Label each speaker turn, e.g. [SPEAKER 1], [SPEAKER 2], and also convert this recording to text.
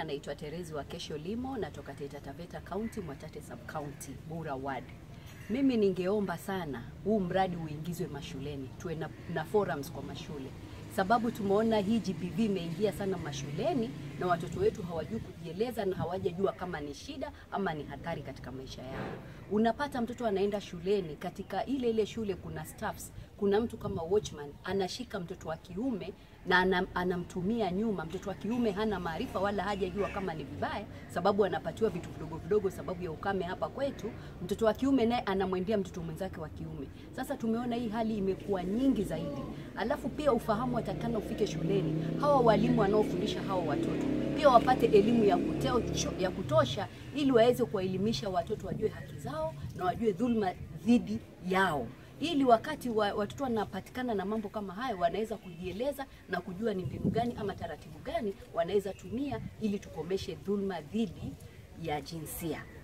[SPEAKER 1] naitwa Terezi wa Kesho Limo, natoka Taita Taveta County, Mwatate Sub County, Bura Ward. Mimi ningeomba sana huu mradi uingizwe mashuleni, tuwe na, na forums kwa mashule, sababu tumeona hii GBV imeingia sana mashuleni na watoto wetu hawajui kujieleza na hawajajua kama ni shida ama ni hatari katika maisha yao. Unapata mtoto anaenda shuleni, katika ile ile shule kuna staffs, kuna mtu kama watchman anashika mtoto wa kiume na anam, anamtumia nyuma. Mtoto wa kiume hana maarifa wala hajajua kama ni vibaya, sababu anapatiwa vitu vidogo vidogo sababu ya ukame hapa kwetu. Mtoto wa kiume naye anamwendea mtoto mwenzake wa kiume. Sasa tumeona hii hali imekuwa nyingi zaidi, alafu pia ufahamu watakana ufike shuleni. Hawa walimu wanaofundisha hawa watoto pia wapate elimu ya, kuteo, ya kutosha ili waweze kuwaelimisha watoto wajue haki zao na wajue dhulma dhidi yao ili wakati wa, watoto wanapatikana na mambo kama hayo wanaweza kujieleza na kujua ni mbinu gani ama taratibu gani wanaweza tumia ili tukomeshe dhulma dhidi ya jinsia.